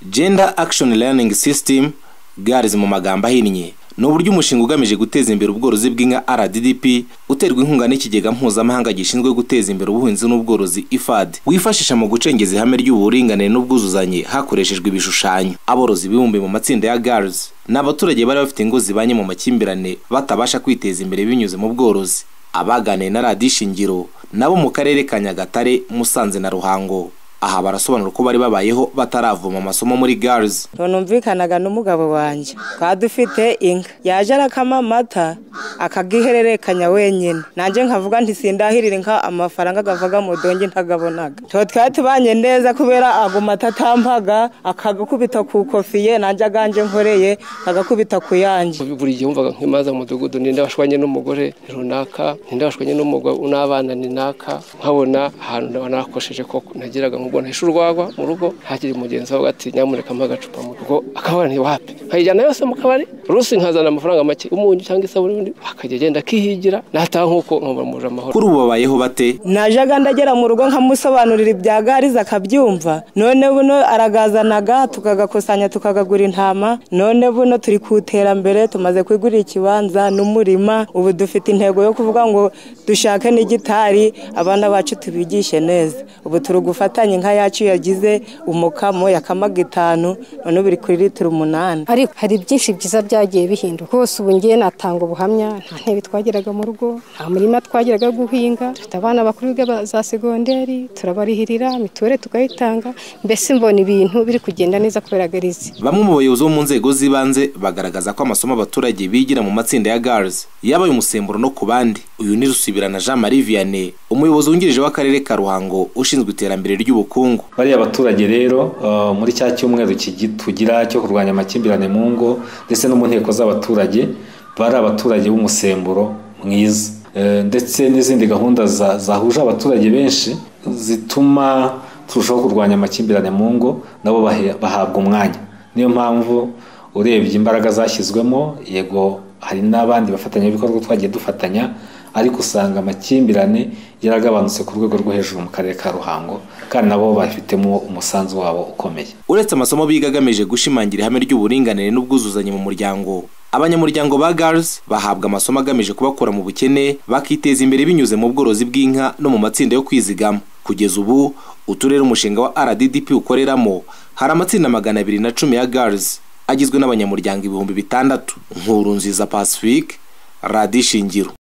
Gender Action Learning System (GALS mu magambo ahinnye) ni uburyo umushinga ugamije guteza imbere ubworozi bw'inka RDDP uterwa inkunga n'ikigega mpuzamahanga gishinzwe guteza imbere ubuhinzi n'ubworozi IFAD wifashisha mu gucengeza ihame ry'uburinganire n'ubwuzuzanye hakoreshejwe ibishushanyo. Aborozi bibumbiye mu matsinda ya GALS ni abaturage bari bafite ingo zibanye mu makimbirane batabasha kwiteza imbere binyuze mu bworozi. Abaganiye na radiyo Ishingiro nabo mu karere ka Nyagatare, Musanze na Ruhango aha barasobanura uko bari babayeho bataravoma amasomo muri GALS tunumvikanaga n'umugabo wanjye twari dufite inka yaje arakama amata akagihererekanya wenyine nanjye nkavuga nti sindahirira inka amafaranga agavaga mu donge ntagabonaga tuba twari tubanye neza kubera ago mata atampaga akagakubita ku kofiye nanjye aganje nkoreye agakubita ku yanjye buri gihe wumvaga nk'imaza mu mudugudu ninde washwanye n'umugore runaka ninde washwanye n'abana ninaka nkabona ahantu nakosheje ko nagiraga nk'ubwo ntahishe urwagwa mu rugo hakiri mugenzi wawe ati nyamuneka mpa agacupa mu rugo akabara ntiwape nkayijyana yose mu kabari rusi nkazana amafaranga make umunyu cyangwa isabune undi akajya agenda akihigira nataha nk'uko nkumuruje amahoro kuri ubu babayeho bate najaga ndagera mu rugo nkamusobanurira ibya gariza akabyumva none buno aragazanaga tukagakusanya tukagagura intama none buno turi ku iterambere tumaze kwigurira ikibanza n'umurima ubu dufite intego yo kuvuga ngo dushake n'igitari abana bacu tubigishe neza ubu turi gufatanya inka yacu yagize umukamo yakamaga itanu none ubu iri kuri litiro umunani ariko hari byinshi byiza byagiye bihinduka rwose ubu ngiye natanga ubuhamya nta ntebe twageraga mu rugo nta murima twageraga guhinga dufite abana bakuru biga za segonderi turabarihirira mituweli tukayitanga mbese mbona ibintu biri kugenda neza kubera garizi bamwe mu bayobozi bo mu nzego z'ibanze bagaragaza ko amasomo abaturage bigira mu matsinda ya GALS yabaye umusemburo no ku bandi uyu ni Rusibirana Jean Marie Vianney umuyobozi wungirije w'akarere ka Ruhango ushinzwe iterambere ry'ubukungu bariya baturage rero uh, muri cya cyumweru tugira cyo kurwanya amakimbirane mu ngo ndetse no mu nteko z'abaturage bari abaturage b'umusemburo mwiza ndetse n'izindi gahunda zahuje abaturage benshi zituma turushaho kurwanya amakimbirane mu ngo nabo bahabwa umwanya niyo mpamvu urebye imbaraga zashyizwemo yego hari n'abandi bafatanyabikorwa twagiye dufatanya ariko usanga amakimbirane yaragabanutse ku rwego rwo hejuru mu karere ka ruhango kandi nabo bafitemo umusanzu wabo ukomeye uretse amasomo biga agamije gushimangira ihame ry'uburinganire n'ubwuzuzanye mu muryango abanyamuryango ba GALS bahabwa amasomo agamije kubakura mu bukene bakiteza imbere binyuze mu bworozi bw'inka no mu matsinda yo kwizigama kugeza ubu uturere umushinga wa RDDP ukoreramo hari amatsinda magana abiri na cumi ya GALS agizwe n'abanyamuryango ibihumbi bitandatu nkuru nziza Pacifique radishingiro